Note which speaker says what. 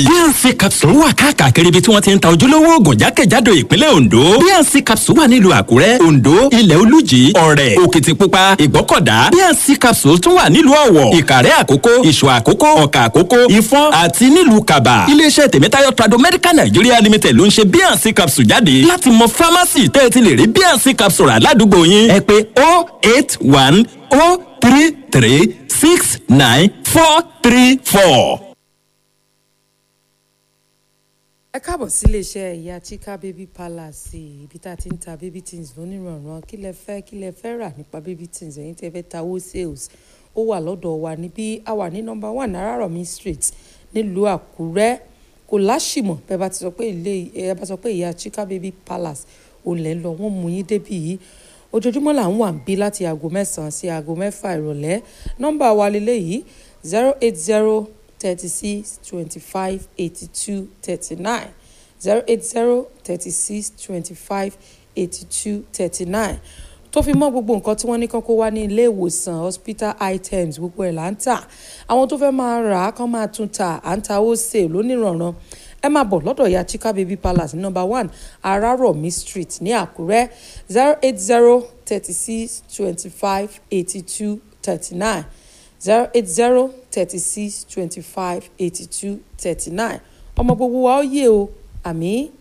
Speaker 1: bnc capsule wà káàkiri ibi tí wọ́n ti ń ta ojúlówó oògùn jákèjádò ìpínlẹ̀ ondo bnc capsule wà nílùú àkúrẹ́ ondo ilẹ̀ olújì ọ̀rẹ́ òkìtìpupa ìgbọ́kọ̀dá bnc capsule tún wà nílùú ọ̀wọ̀ ìkàrẹ́ àkókó ìṣọ̀ àkókó ọ̀kà àkókó ìfọ́n àti nílùú kaba iléeṣẹ́ tèmítáyọ̀ trado medical nigeria limited ló ń ṣe bnc capsule jáde láti mọ pharmacy tẹ́ ẹ ti lè rí bnc capsule rà ládùúgbò yín ẹ pé oh eight one oh three three six nine four three four.
Speaker 2: ẹ káàbọ̀ sí iléeṣẹ́ ìyá chika baby palace ibi tá a ti ń ta baby things lónìrànràn kí lẹ fẹ́ kí lẹ fẹ́ rà nípa baby things ẹ̀yin tí ẹ fẹ́ ta owó sales ó wà lọ́dọ̀ wa níbí a wà ní nọmba one arárọ̀mí street nílùú àkúrẹ́ kò láṣìmọ̀ bẹ́ẹ̀ bá ti sọ pé ilé ẹ bá sọ pé ìyá chika baby palace ò lẹ́ lọ wọ́n mú yín débì yìí ojoojúmọ́ là ń wà ń bí láti aago mẹ́sàn-án sí aago mẹ́fà ìrọ̀lẹ́ nọ́mbà wa lélẹ́yìí zero eight zero thirty six twenty five eighty two thirty nine zero eight zero thirty six twenty five eighty two thirty nine tó fi mọ́ gbogbo nǹkan tí wọ́n ní kán kó wá ní ilé ìwòsàn hospital items gbogbo ẹ̀ là ń tà àwọn tó fẹ́ máa rà á kán máa tún tà à ń ta ó sè lónìrànràn ẹ máa bọ̀ lọ́dọ̀ ya chika baby palace number one arárọ̀mí street ní àkúrẹ́ zero eight zero thirty six twenty five eighty two thirty nine zero eight zero thirty six twenty five eighty two thirty nine ọmọ gbogbo wa ó yé o àmì